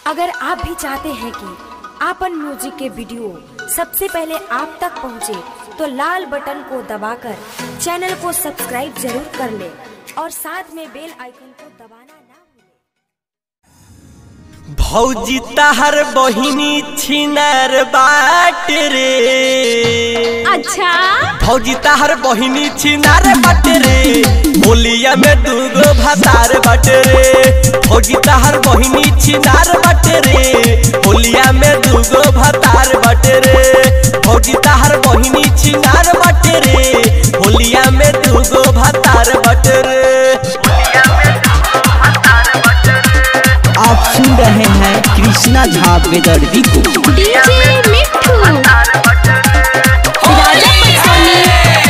अगर आप भी चाहते हैं कि आपन म्यूजिक के वीडियो सबसे पहले आप तक पहुंचे, तो लाल बटन को दबाकर चैनल को सब्सक्राइब जरूर कर ले और साथ में बेल आइकन को दबाना ना भूलें। भौजी तहर बहिनी छिनार बाट रे अच्छा भौजी तहर बहिनी छिनार बाट रे होलिया में दूगो भतार बाट रे भौजी तहर बहिनी छिनार बाट रे होलिया में दूगो भतार बाट रे भौजी तहर बहिनी छिनार बाट रे होलिया में दूगो भतार बाट रे आप सुन रहे हैं कृष्णा झा बेदर्दी को डीजे मिट्ठू राजा पटसोनी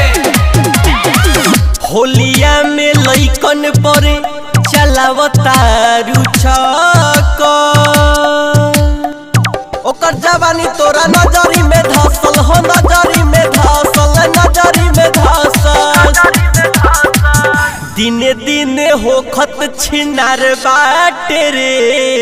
होलिया में लइकन परे चलावतारू छक ओकर जवानी तोरा नजरी में धसल हो नजरी में धसल नजरी में धसल दिने दिने होखत छिनार बाटे रे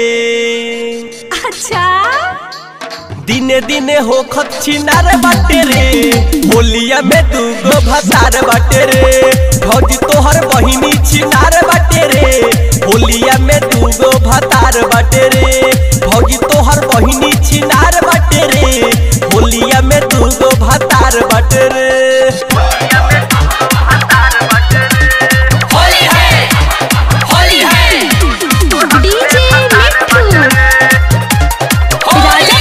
अच्छा दिने दिने होखत छिनार बाटे रे होलिया में दूगो भतार बाटे रे भौजी तोहर बहिनी छिनार बाटे रे होलिया में दूगो भतार बाटे रे भौजी तोहर बहिनी छिनार बाटे रे होलिया में दूगो भतार बाटे रे डीजे मिट्ठू राजा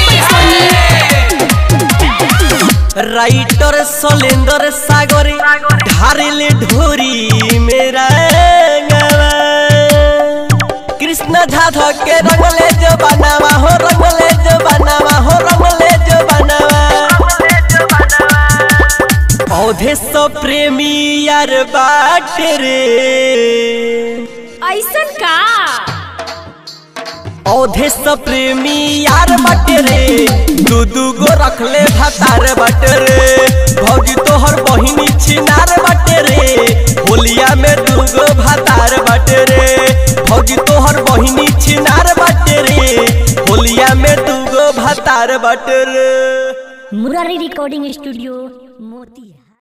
पटसोनी राइटर सलेंदर सागरे ढारेले ढोरी मेरा गवा। कृष्ण झा धके रंगले जो बनावा हो रंगले जो बनावा हो रंगले जो बनावा औधे सो प्रेमी यार बाट रे ऐसन का औधे सब प्रेमी यार बटे रे दू दू गो रखले भतार बटे रे भौजी तोहर बहिनी छिनार बटे रे होलिया में दू गो भतार बटे रे भौजी तोहर बहिनी छिनार बटे रे होलिया में दू गो भतार बटे रे मुरारी रिकॉर्डिंग स्टूडियो मोतिया